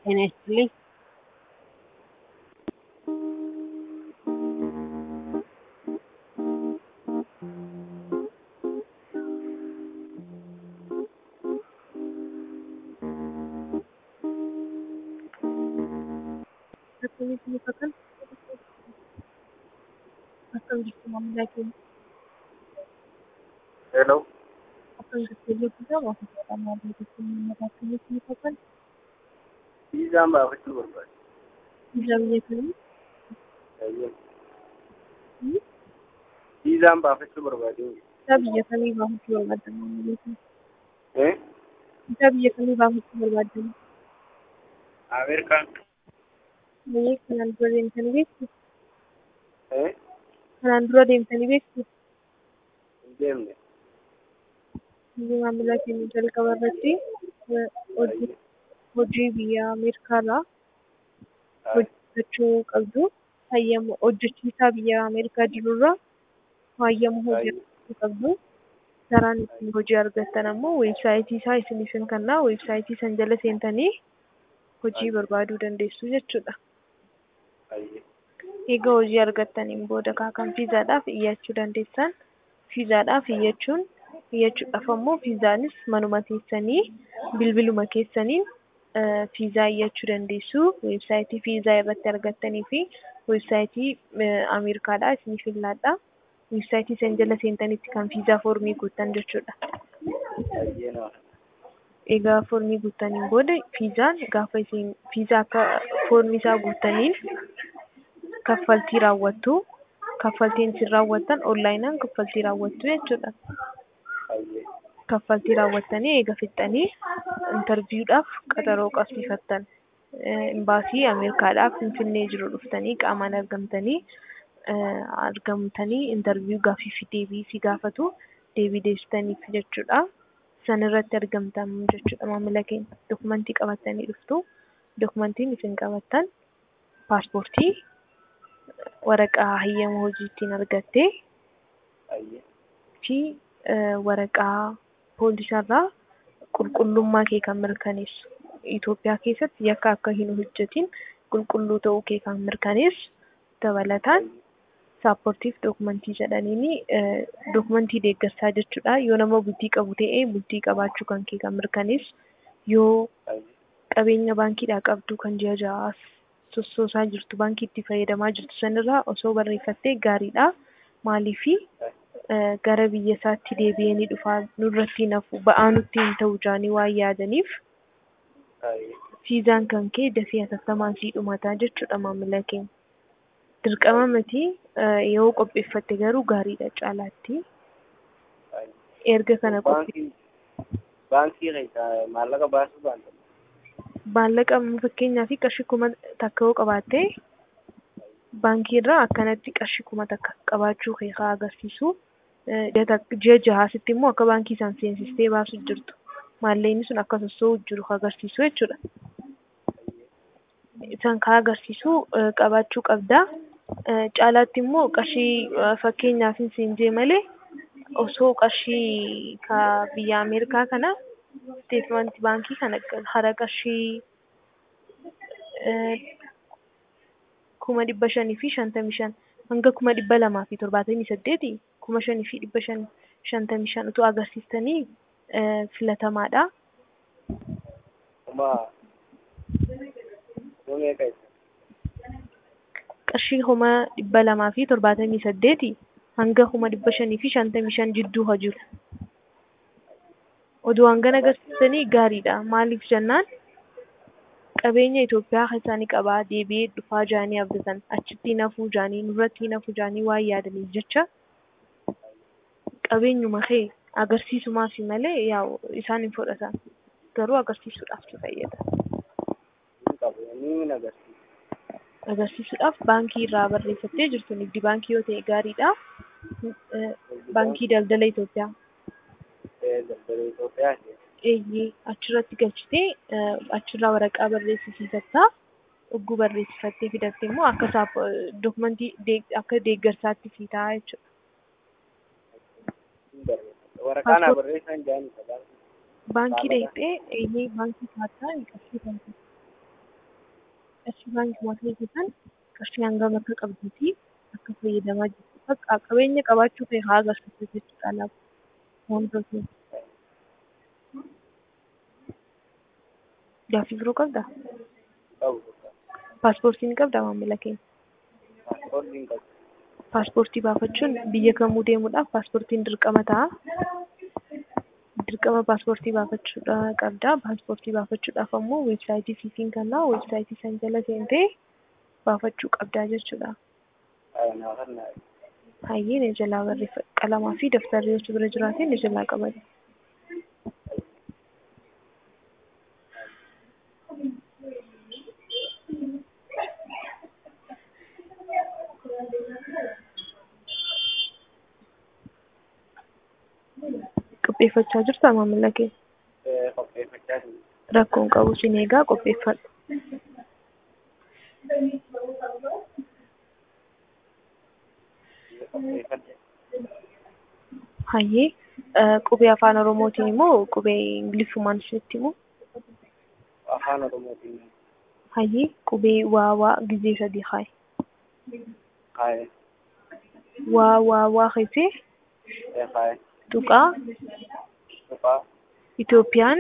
ጤና ይስጥልኝ። Akkamitti muka kana akkam jirtu maamilaa keenya? Hello. Akkam jirtu eeggachuudhaa maatii jedhaa maamilaa keenya uummata akkamitti muka kana? Viizaan baafachuu barbaade. Biyya biyya kamii? Baay'een. Viizaan baafachuu barbaade. Isaa biyya kamii baafachuu barbaaddan maamilaa keenya? Eh? Isaa biyya kamii baafachuu barbaaddan? Ameerikaan. Biyya kanaan dura deemtanii beektu? Eh? Kanaan dura deemtanii beektu? Hin deemne. Biyya maamilaa keenya jalqaba irratti eh, hojii hojii biyya Ameerikaarraa hojjechuu qabdu. Hayyama hojjechiisaa biyya Ameerikaa jirurraa hayyama hojii argachuu qabdu. Karaan ittiin hojii argattan ammoo weebsaayitii isaa isiniif hin kennaa. Weebsaayitii san jala seentanii hojii barbaaduu dandeessu jechuudha. Baay'ee. Egaa hojii argattaniin booda kan fiizaadhaaf iyyachuu dandeessan. Fiizaadhaaf iyyachuun iyyachuudhaaf ammoo fiizaanis manuma teessanii bilbiluma keessaniin eh, fiizaa iyyachuu dandeessu. Weebsaayitii fiizaa irratti argattanii fi weebsaayitii eh, Ameerikaadhaa isiniif ilaalladha. Weebsaayitii san jala seentanitti kan fiizaa foormii guuttan jechuudha. Baay'ee nama. Egaa foormii guuttaniin booda fiizaan gaafa isin fiizaa akka foormii isaa guuttaniin kaffaltii raawwattu. Kaffaltiin isin raawwattan onlaayinaan kaffaltii raawwattu jechuudha. Baay'ee. Kaffaltii raawwattanii eega fixxanii intarviiwudhaaf qaxaroo qabsiifattan. Imbaasii Ameerikaadhaaf Finfinnee jiru dhuftanii qaamaan argamtanii eh, argamtanii intarviiwuu gaaffii fi deebii si gaafatu deebii deebistaniif jechuudha. San irratti argamtan jechuudha maamila keenya. Dokumentii qabattanii dhuftu. Dokumentiin isin qabattan paaspoortii, waraqaa hayyama hojii ittiin argattee Baay'ee. fi eh, waraqaa poolisarraa qulqullummaa kee kan mirkaneessu. Itoophiyaa keessatti yakka akka hin hojjetin qulqulluu ta'uu kee kan mirkaneessu dabalataan saapportiif dokumentii jedhaniini eh, dokumentii deeggarsaa jechuudha. Yoo nama bultii qabu ta'e bultii qabaachuu kan kee kan mirkaneessu yoo Baay'ee. qabeenya baankiidhaa qabdu kan ji'a ja'aaf sossoosaa jirtu baankii itti fayyadamaa jirtu sanirraa osoo barreeffattee gaariidha. Maaliifi eh, gara biyya isaatti deebi'anii dhufaa nurratti nafu ba'aa nutti hin ta'u jaanii waan yaadaniif Baay'ee. fiizaan kan kee dafii hatattamaan sii dhumataa jechuudha maamila keenya. Dirqama miti eh, yoo qopheeffatte garuu gaariidha caalaatti. Baay'ee. Erga kana qophee Baankii baankii keessaa maallaqa baasuu baanta. maallaqa fakkeenyaa fi qarshii kuma takka yoo qabaatte baankii irraa akkanatti qarshii kuma takka qabaachuu kee haa agarsiisu. Eh, ji'a tak- Ji'a jahaasitti immoo akka baankii isaan seensistee baasu jirtu. Maallaqni sun akka sossoo'u jiru haa agarsiisu jechuudha. Isaan kaa agarsiisu eh, qabaachuu qabda. Eh, Caalaatti immoo qarshii eh, fakkeenyaaf hin siinjee malee osoo qarshii ka biyya Ameerikaa kana steetmentii baankii kana hara qarshii eh, kuma dhibba shanii fi shantamii shan hanga kuma dhibba lamaa fi torbaatamii saddeeti kuma shanii fi dhibba shan shantamii shan utuu agarsiistanii eh, filatamaadha. Kuma kuma meeqa isa? Qarshii kuma dhibba lamaa fi torbaatamii saddeeti hanga kuma dhibba shanii fi shantamii shan jidduu haa jiru. Oduu hangana agarsiisanii gaariidha. Maaliif jennaan qabeenya Itoophiyaa isaanii qabaa deebi'ee dhufaa jaanii abdatan achitti nafuu jaanii nurratti nafuu jaanii waan yaadaniif jecha qabeenyuma kee agarsiisumaaf malee yaa'u isaan hin fudhatan garuu agarsiisuudhaaf si fayyada. Hin qabu. Ni hin agarsiisa. Agarsiisuudhaaf baankii irraa barreeffattee jirtu nigdi baankii yoo ta'e gaariidha. Eh, Baankii daldala Itoophiyaa. Eh, Daldala Itoophiyaa ta'e. eeyyee achirratti galchitee eh, achirraa waraqaa barreessisiifattaa ogguu barreessifattee fidatte immoo akka saap dokumentii deeg- akka deeggarsaatti sii ta'a jechuudha. Hin barreeffata. Waraqaa naa barreessan jaanii isa baankii. Baankii dhaqxee eeyyee baankii kaartaa hin qabsiifamtu. qarshii baankii maatilee keessan qarshii hangam akka qabduu fi akka fayyadamaa jirtu bakka qabeenya qabaachuu ta'e haa agarsiisu jechuudha laata. Wantootni. Gaaffii biroo qabdaa? qabu bakka. Paaspoortii ni qabdaa maamila keenya? Paaspoortii hin qabu. Paaspoortii baafachuun biyya kamuu deemuudhaaf paaspoortiin dirqama ta'a. Dirqama paaspoortii baafachuudha qabda. Paaspoortii baafachuudhaaf ammoo weebsaayitii siitiin kannaa weebsaayitii san jala seentee baafachuu qabdaa jechuudha. Haa naa kan naa. Hayyee ni jalaa barreessa qalamaa fi daftarri yoo bira jiraate ni jalaa qabate. Qopheeffachaa jirtaa maamila kee? Qopheeffachaa jiru. Rakkoon qabu sin eegaa qopheeffadhu. Qopheeffadhe. Hayyee qubee afaan oromootiin immoo qubee ingiliffummaan isinitti himu. Afaan Oromootiin Hayyee qubee waa waa gizee sadii kaaye. kaaye. Waa waa waa keessee Ee kaaye. tuqaa Tuqaa. Itoophiyaan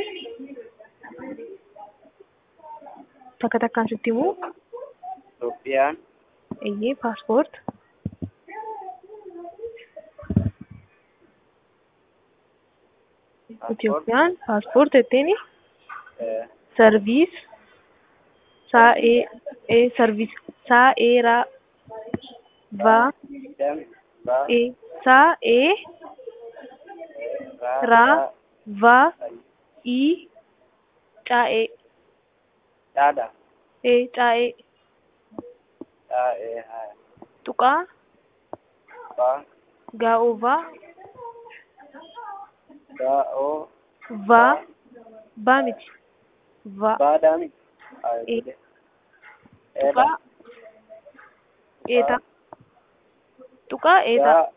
takka takkaan sitti himu Itoophiyaan. eeyyee paaspoort Itoophiyaan paaspoort jetteeni Ee sarviis saa ee ee sarviis saa eeraa vaa dem. Raa. ee saa ee Raa. raa vaa ii caa'ee Dhaadha. ee caa'ee Dhaa. Ee haa. tuqaa Baa. gaa'oovaa Daa. Oo. vaa baa miti vaa Baadaami. Haa. Ee. Ee. tuqaa eetaa tuqaa eetaa Daa.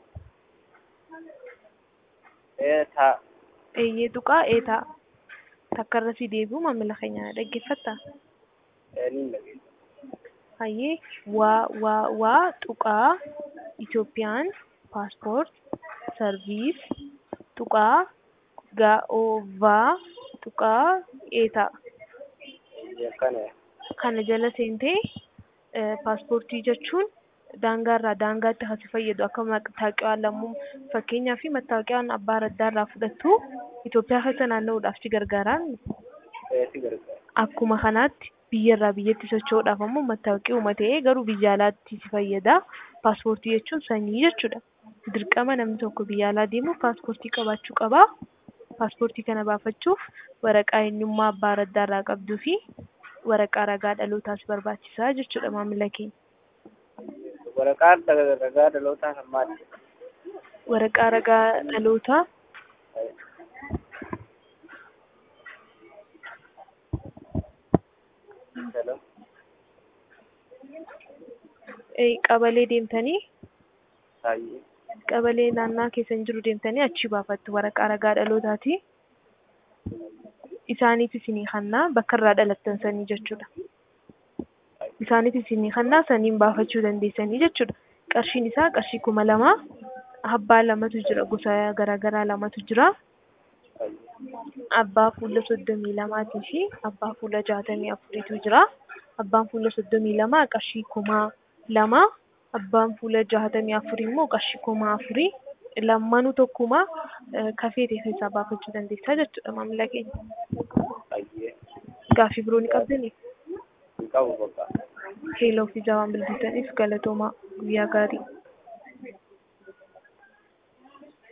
Ee taa. eeyyee tuqaa eetaa takka irra si deebi'u maamila keenya dhaggeeffattaa Ee niin dhageessa. hayyee waa waa waa tuqaa Itoophiyaan paaspoort sarviis tuqaa gaa'oovaa tuqaa eetaa Akkana. kana jala seentee eh, paaspoortii jechuun daangaarraa daangaatti hasi fayyadu akka mattaaqiwaan lammuu fakkeenyaa fi mattaaqiwaan abbaa raddaarraa fudhattu Itoophiyaa keessa naanna'uudhaaf si gargaaraan Ee si gargaara. akkuma kanaatti biyyarraa biyyatti socho'uudhaaf ammoo mattaawaqii uumatee garuu biyya alaatti si fayyada. Paaspoortii jechuun sanyii jechuudha. Dirqama namni tokko biyya alaa deemuuf paaspoortii qabaachuu qaba. Paaspoortii kana baafachuuf waraqaa eenyummaa abbaa raddaarraa qabduu fi waraqaa ragaa dhalootaas barbaachisaa jechuudha maamila keenya. Waraqaan ragaa dhalootaa kan maali? Waraqaa ragaa dhalootaa Hello. eh, qabalee deemtanii Baay'ee. qabalee naannaa keessan jiru deemtanii achi baafattu waraqaa ragaa dhalootaati. Isaaniif isinii kannaa bakka irraa dhalattan sanii jechuudha. Isaaniif isinii kannaa saniin baafachuu dandeessanii jechuudha. Qarshiin isaa qarshii kuma lama abbaa lamatu jira gosa garaagaraa lamatu jira. Abbaa fuula soddomii lamaatii fi abbaa fuula jaatamii afuriitu jira. Abbaan fuula soddomii lamaa qarshii kuma lama abbaan fuula jaatamii afurii immoo qarshii kuma afurii lammanuu tokkuma eh, kafeete keessaa baafachuu dandeessaa jechuudha maamila keenya. Baay'ee. Gaaffii biroo ni qabdanii? Hin qabu bakka. Heeloo fi jaawaan bilbiltaniif galatoomaa guyyaa gaarii.